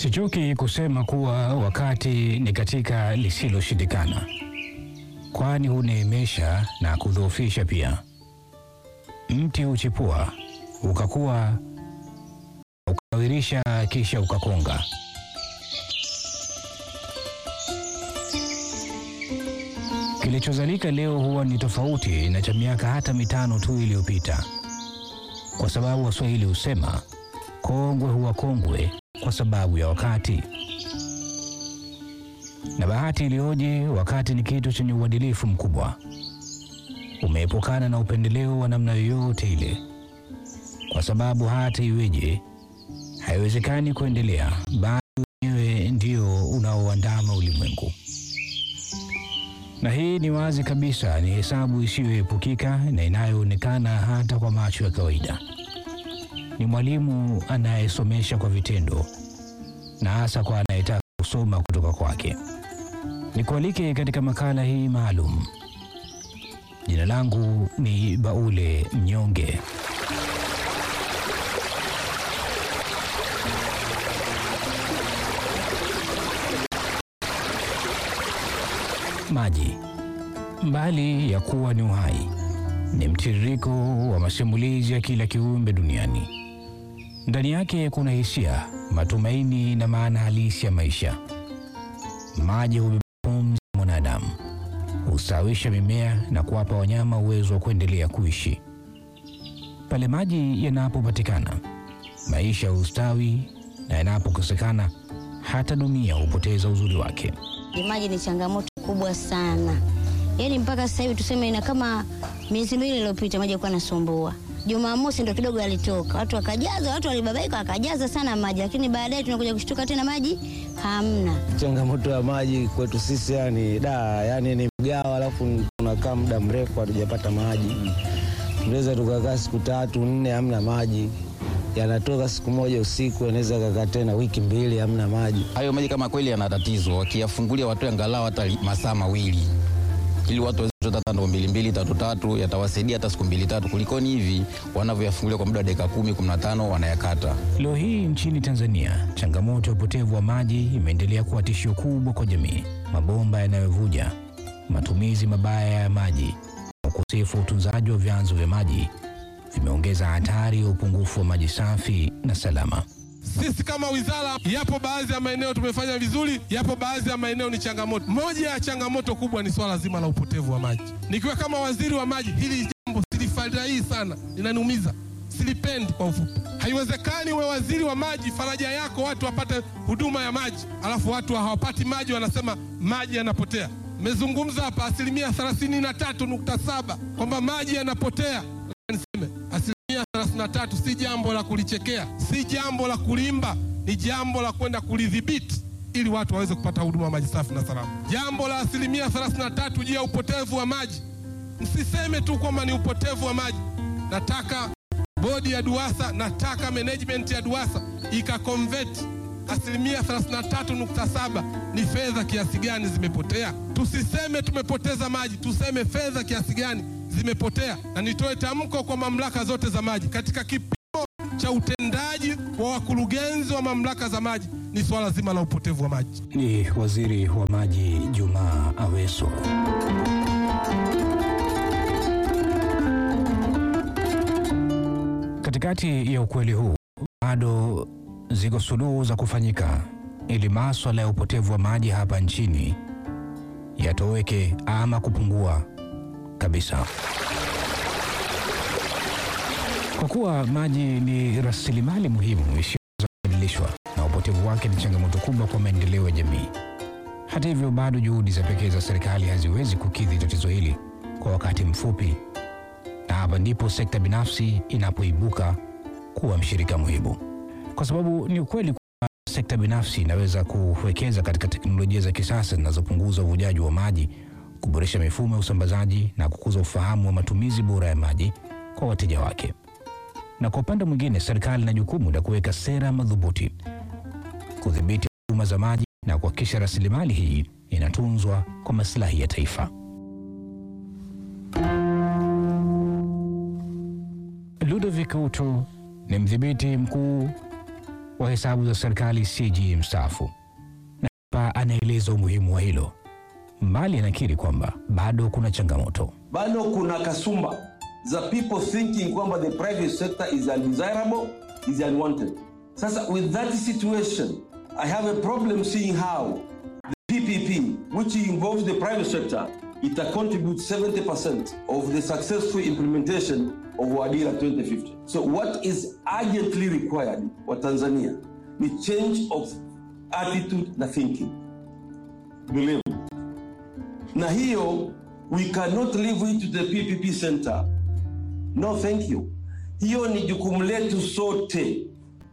Sichoki kusema kuwa wakati ni katika lisiloshindikana, kwani huneemesha na kudhoofisha pia. Mti huchipua ukakua, ukawirisha, kisha ukakonga. Kilichozalika leo huwa ni tofauti na cha miaka hata mitano tu iliyopita, kwa sababu Waswahili husema kongwe huwa kongwe kwa sababu ya wakati. Na bahati iliyoje! Wakati ni kitu chenye uadilifu mkubwa, umeepukana na upendeleo wa namna yoyote ile, kwa sababu hata iweje, haiwezekani kuendelea, bali wenyewe ndio unaoandama ulimwengu. Na hii ni wazi kabisa, ni hesabu isiyoepukika na inayoonekana hata kwa macho ya kawaida. Ni mwalimu anayesomesha kwa vitendo, na hasa kwa anayetaka kusoma kutoka kwake. Nikualike katika makala hii maalum. Jina langu ni Baule Mnyonge. Maji, mbali ya kuwa ni uhai, ni mtiririko wa masimulizi ya kila kiumbe duniani. Ndani yake kuna hisia, matumaini na maana halisi ya maisha. Maji hubeba pumzi ya mwanadamu, hustawisha mimea na kuwapa wanyama uwezo wa kuendelea kuishi. Pale maji yanapopatikana, maisha hustawi, na yanapokosekana, hata dunia hupoteza uzuri wake. Maji ni changamoto kubwa sana, yaani mpaka sasa hivi tuseme, ina kama miezi miwili iliyopita maji yalikuwa yanasumbua. Jumamosi ndo kidogo yalitoka, watu wakajaza, watu walibabaika, wakajaza sana maji, lakini baadaye tunakuja kushtuka tena maji hamna. Changamoto ya maji kwetu sisi yani da, yani ni mgawa, alafu tunakaa muda mrefu hatujapata maji. Tunaweza tukakaa siku tatu nne hamna maji, yanatoka siku moja usiku, yanaweza kakaa tena wiki mbili hamna maji. Hayo maji kama kweli yana tatizo, wakiyafungulia watu angalau hata li- masaa mawili ili watu waweze kuchota hata ndoo mbili mbili tatu tatu, yatawasaidia hata siku mbili tatu, kulikoni hivi wanavyoyafungulia kwa muda wa dakika kumi kumi na tano wanayakata. Leo hii nchini Tanzania, changamoto ya upotevu wa maji imeendelea kuwa tishio kubwa kwa jamii. Mabomba yanayovuja, matumizi mabaya ya maji, ukosefu wa utunzaji wa vyanzo vya maji vimeongeza hatari ya upungufu wa maji safi na salama. Sisi kama wizara, yapo baadhi ya maeneo tumefanya vizuri, yapo baadhi ya maeneo ni changamoto. Moja ya changamoto kubwa ni swala zima la upotevu wa maji. Nikiwa kama waziri wa maji, hili jambo silifurahii sana, linaniumiza, silipendi. Kwa ufupi, haiwezekani we waziri wa maji, faraja yako watu wapate huduma ya maji, alafu watu hawapati maji, wanasema maji yanapotea. Mmezungumza hapa asilimia 33.7 kwamba maji yanapotea. Niseme asilimia 33 si jambo la kulichekea, si jambo la kulimba, ni jambo la kwenda kulidhibiti ili watu waweze kupata huduma ya maji safi na salama. Jambo la asilimia 33 juu ya upotevu wa maji, msiseme tu kwamba ni upotevu wa maji. Nataka bodi ya DUWASA, nataka management ya DUWASA ikakonveti asilimia 33.7 ni fedha kiasi gani zimepotea. Tusiseme tumepoteza maji, tuseme fedha kiasi gani zimepotea. Na nitoe tamko kwa mamlaka zote za maji, katika kipimo cha utendaji wa wakurugenzi wa mamlaka za maji ni swala zima la upotevu wa maji. Ni Waziri wa Maji Jumaa Aweso. Katikati ya ukweli huu, bado ziko suluhu za kufanyika ili maswala ya upotevu wa maji hapa nchini yatoweke ama kupungua kabisa. Kwa kuwa maji ni rasilimali muhimu isiyoweza kubadilishwa na upotevu wake ni changamoto kubwa kwa maendeleo ya jamii. Hata hivyo, bado juhudi za pekee za serikali haziwezi kukidhi tatizo hili kwa wakati mfupi, na hapa ndipo sekta binafsi inapoibuka kuwa mshirika muhimu, kwa sababu ni ukweli kwamba sekta binafsi inaweza kuwekeza katika teknolojia za kisasa zinazopunguza uvujaji wa maji, kuboresha mifumo ya usambazaji na kukuza ufahamu wa matumizi bora ya maji kwa wateja wake. Na kwa upande mwingine, serikali ina jukumu la kuweka sera madhubuti kudhibiti huduma za maji na kuhakikisha rasilimali hii inatunzwa kwa maslahi ya taifa. Ludovic Utu ni mdhibiti mkuu wa hesabu za serikali CG mstaafu, na hapa anaeleza umuhimu wa hilo. Mbali anakiri kwamba bado kuna changamoto. bado kuna kasumba za people thinking kwamba the private sector is undesirable is unwanted sasa with that situation i have a problem seeing how the ppp which involves the private sector it contribute 70% of the successful implementation of wadira 2050 so what is urgently required for tanzania the change of attitude na thinking believe me. na hiyo we cannot leave it to the ppp center no thank you hiyo ni jukumu letu sote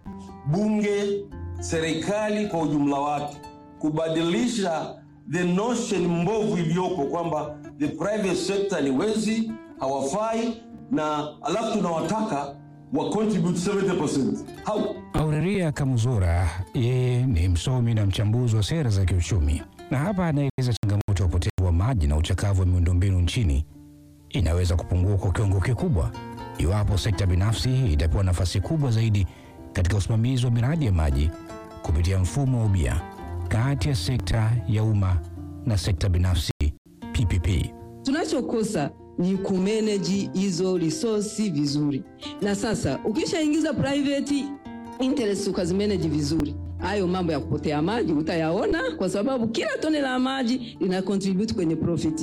bunge serikali kwa ujumla wake kubadilisha the notion mbovu iliyopo kwamba the private sector ni wezi hawafai na alafu tunawataka wa contribute 70% how Aurelia Kamuzora yeye ni msomi na mchambuzi wa sera za kiuchumi, na hapa anaeleza changamoto ya upotevu wa maji na uchakavu wa miundombinu nchini inaweza kupungua kwa kiwango kikubwa iwapo sekta binafsi itapewa nafasi kubwa zaidi katika usimamizi wa miradi ya maji kupitia mfumo wa ubia kati ya sekta ya umma na sekta binafsi PPP. Tunachokosa ni kumanage hizo resource vizuri, na sasa ukishaingiza private interest ukazimanage vizuri, hayo mambo ya kupotea maji utayaona, kwa sababu kila tone la maji lina contribute kwenye profit.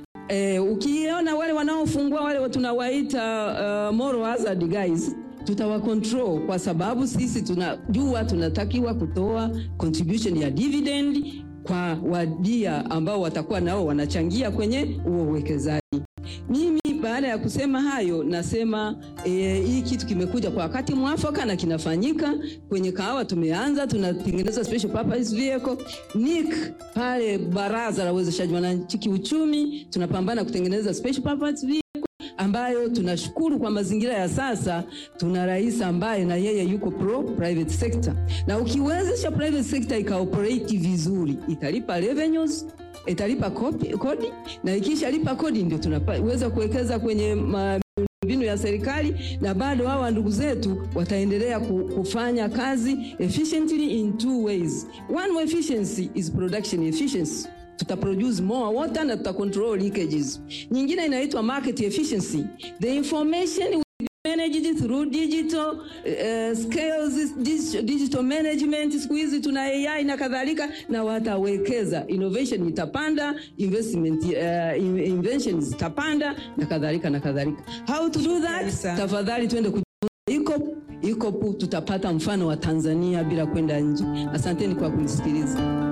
Eh, ukiona wale wanaofungua wale tunawaita uh, moral hazard guys tutawa control kwa sababu sisi tunajua tunatakiwa kutoa contribution ya dividend kwa wadia ambao watakuwa nao wanachangia kwenye huo uwekezaji. Mimi baada ya kusema hayo nasema eh, hii kitu kimekuja kwa wakati mwafaka na kinafanyika kwenye kahawa. Tumeanza tunatengeneza special purpose vehicle NIC pale baraza la uwezeshaji wananchi kiuchumi, tunapambana kutengeneza special purpose vehicle ambayo tunashukuru kwa mazingira ya sasa tuna rais ambaye na yeye yuko pro private sector, na ukiwezesha private sector ikaoperate vizuri italipa revenues italipa kopi- kodi na ikishalipa kodi ndio tunaweza kuwekeza kwenye ma- mbinu ya serikali na bado hawa ndugu zetu wataendelea ku- kufanya kazi efficiently in two ways. One efficiency is production efficiency tuta produce more water na tuta control leakages. Nyingine inaitwa market efficiency. The information will be managed through digital uh, scales, digital, digital management. Siku hizi tuna AI na kadhalika, na watawekeza, innovation itapanda, investment uh, in- invention zitapanda na kadhalika na kadhalika. How to do that? Tafadhali twende kujifunza iko iko tutapata mfano wa Tanzania bila kwenda nje. Asanteni kwa kunisikiliza.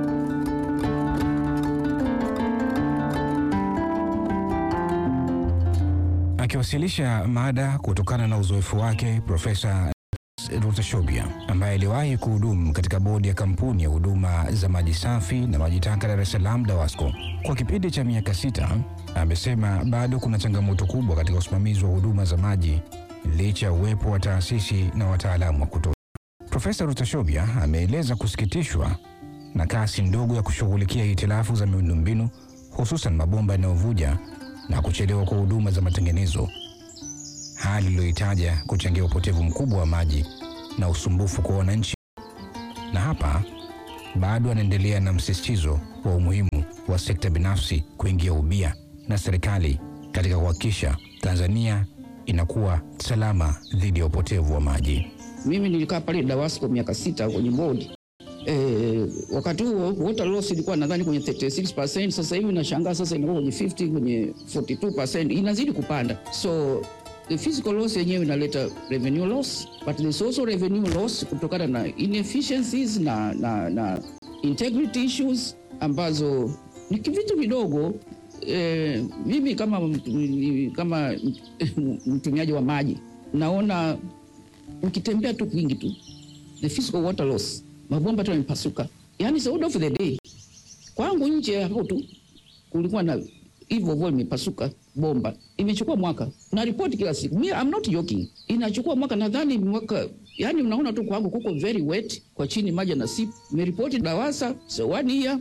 Akiwasilisha mada kutokana na uzoefu wake, Profesa Rutashobia ambaye aliwahi kuhudumu katika bodi ya kampuni ya huduma za maji safi na maji taka Dar es Salaam DAWASCO kwa kipindi cha miaka sita, amesema bado kuna changamoto kubwa katika usimamizi wa huduma za maji licha ya uwepo wa taasisi na wataalamu wa kutosha. Profesa Rutashobia ameeleza kusikitishwa na kasi ndogo ya kushughulikia hitilafu za miundombinu hususan mabomba yanayovuja na kuchelewa kwa huduma za matengenezo, hali iliyoitaja kuchangia upotevu mkubwa wa maji na usumbufu kwa wananchi. Na hapa bado anaendelea na msisitizo wa umuhimu wa sekta binafsi kuingia ubia na serikali katika kuhakikisha Tanzania inakuwa salama dhidi ya upotevu wa maji. Mimi nilikaa pale DAWASCO miaka sita kwenye bodi e, wakati huo water loss ilikuwa nadhani kwenye 36%. Sasa hivi nashangaa sasa inakuwa kwenye 50, kwenye 42%, inazidi kupanda. So the physical loss yenyewe inaleta revenue loss, but there's also revenue loss kutokana na inefficiencies na, na, na integrity issues ambazo ni vitu vidogo. E, mimi kama, mtu- kama mtumiaji wa maji naona ukitembea tu kwingi tu the physical water loss, mabomba tu yamepasuka, yani the order of the day. Kwangu nje hapo tu kulikuwa na hivyo hivyo imepasuka bomba, imechukua mwaka na ripoti kila siku. Me, I'm not joking, inachukua mwaka, nadhani mwaka yani, mnaona tu kwangu kuko very wet kwa chini, maji na sip. Nimeripoti DAWASA so one year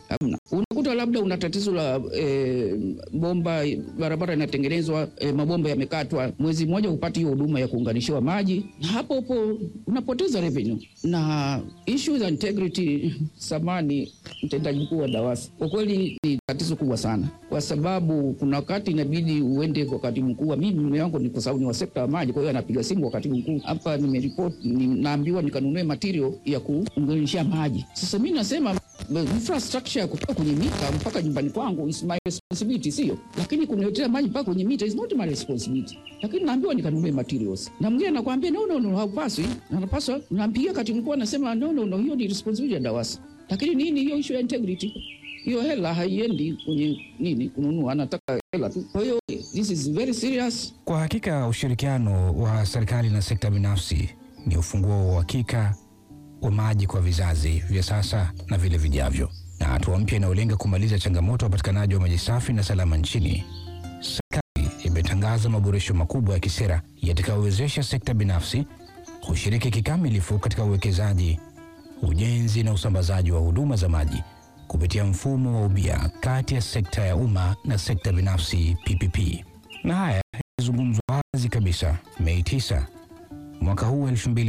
Hamna. Unakuta labda una tatizo la e, bomba barabara inatengenezwa e, mabomba yamekatwa, mwezi mmoja upati hiyo huduma ya kuunganishiwa maji, na hapo hapo unapoteza revenue. Na issue za integrity, samani mtendaji mkuu wa DAWASA, kwa kweli ni tatizo kubwa sana, kwa sababu kuna wakati inabidi uende kwa katibu mkuu. wa- Mimi mume wangu ni kwa sababu ni wa sekta ya maji, kwa hiyo anapiga simu kwa katibu mkuu, hapa nimeripoti, ni- naambiwa nikanunue material ya kuunganishia maji. Sasa mi nasema infrastructure ya kutoka kwenye mita mpaka nyumbani kwangu is my responsibility, sio lakini kuniletea maji mpaka kwenye mita is not my responsibility, lakini naambiwa nikanunue materials, na mwingine anakuambia no, no, no, haupaswi, anapaswa. Nampigia katibu mkuu anasema no, no, no, hiyo ni responsibility ya DAWASA. Lakini nini hiyo issue ya integrity? Hiyo hela haiendi kwenye nini kununua, anataka hela tu. Kwa hiyo this is very serious. Kwa hakika ushirikiano wa serikali na sekta binafsi ni ufunguo wa uhakika wa maji kwa vizazi vya sasa na vile vijavyo, na hatua mpya inayolenga kumaliza changamoto ya upatikanaji wa maji safi na salama nchini. Serikali imetangaza maboresho makubwa ya kisera yatakayowezesha sekta binafsi kushiriki kikamilifu katika uwekezaji, ujenzi na usambazaji wa huduma za maji kupitia mfumo wa ubia kati ya sekta ya umma na sekta binafsi PPP. Na haya yalizungumzwa wazi kabisa Mei 9 mwaka huu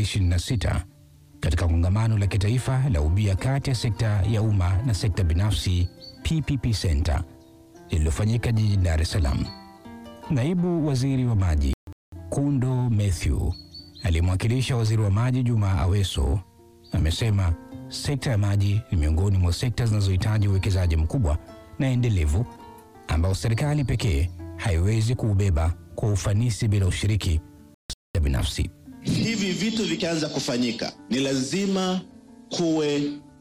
2026 katika kongamano la kitaifa la ubia kati ya sekta ya umma na sekta binafsi PPP Center lililofanyika jijini Dar es Salaam. Naibu Waziri wa Maji Kundo Mathew aliyemwakilisha Waziri wa Maji Juma Aweso amesema sekta ya maji ni miongoni mwa sekta zinazohitaji uwekezaji mkubwa na endelevu ambao serikali pekee haiwezi kuubeba kwa ufanisi bila ushiriki wa sekta binafsi. hivi vitu vikianza kufanyika ni lazima kuwe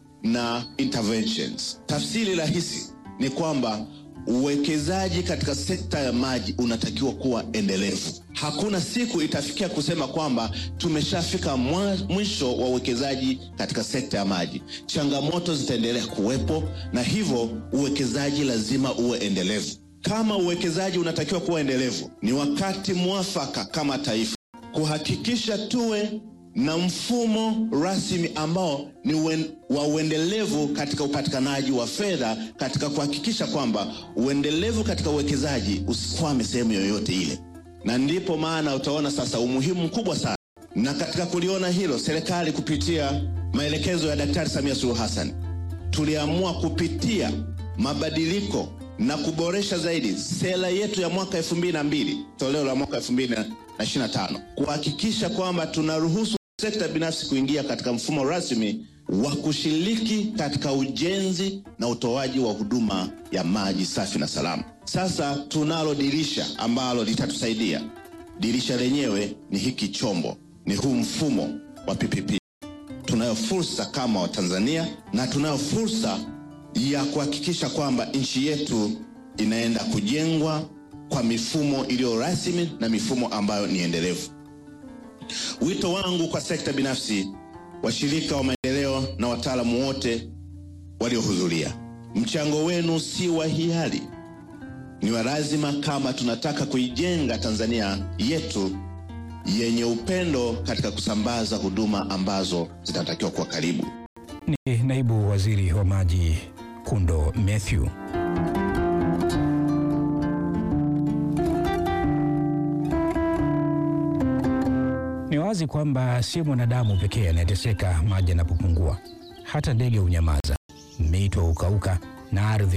na interventions. Tafsiri rahisi ni kwamba uwekezaji katika sekta ya maji unatakiwa kuwa endelevu. Hakuna siku itafikia kusema kwamba tumeshafika mwa- mwisho wa uwekezaji katika sekta ya maji. Changamoto zitaendelea kuwepo, na hivyo uwekezaji lazima uwe endelevu. Kama uwekezaji unatakiwa kuwa endelevu, ni wakati mwafaka kama taifa kuhakikisha tuwe na mfumo rasmi ambao ni uen- wa uendelevu katika upatikanaji wa fedha katika kuhakikisha kwamba uendelevu katika uwekezaji usikwame sehemu yoyote ile, na ndipo maana utaona sasa umuhimu mkubwa sana. Na katika kuliona hilo, serikali kupitia maelekezo ya Daktari Samia Suluhu Hassan tuliamua kupitia mabadiliko na kuboresha zaidi sera yetu ya mwaka 2002 toleo la mwaka 2025 kuhakikisha kwamba tunaruhusu sekta binafsi kuingia katika mfumo rasmi wa kushiriki katika ujenzi na utoaji wa huduma ya maji safi na salama. Sasa tunalo dirisha ambalo litatusaidia. Dirisha lenyewe ni hiki chombo, ni huu mfumo wa PPP tunayo fursa kama Watanzania na tunayo fursa ya kuhakikisha kwamba nchi yetu inaenda kujengwa kwa mifumo iliyo rasmi na mifumo ambayo ni endelevu. Wito wangu kwa sekta binafsi, washirika wa maendeleo na wataalamu wote waliohudhuria, mchango wenu si wa hiari, ni wa lazima kama tunataka kuijenga Tanzania yetu yenye upendo katika kusambaza huduma ambazo zinatakiwa kuwa karibu. Ni naibu waziri wa maji Kundo Mathew. Ni wazi kwamba si mwanadamu pekee anayeteseka maji yanapopungua. Hata ndege hunyamaza, mito hukauka na ardhi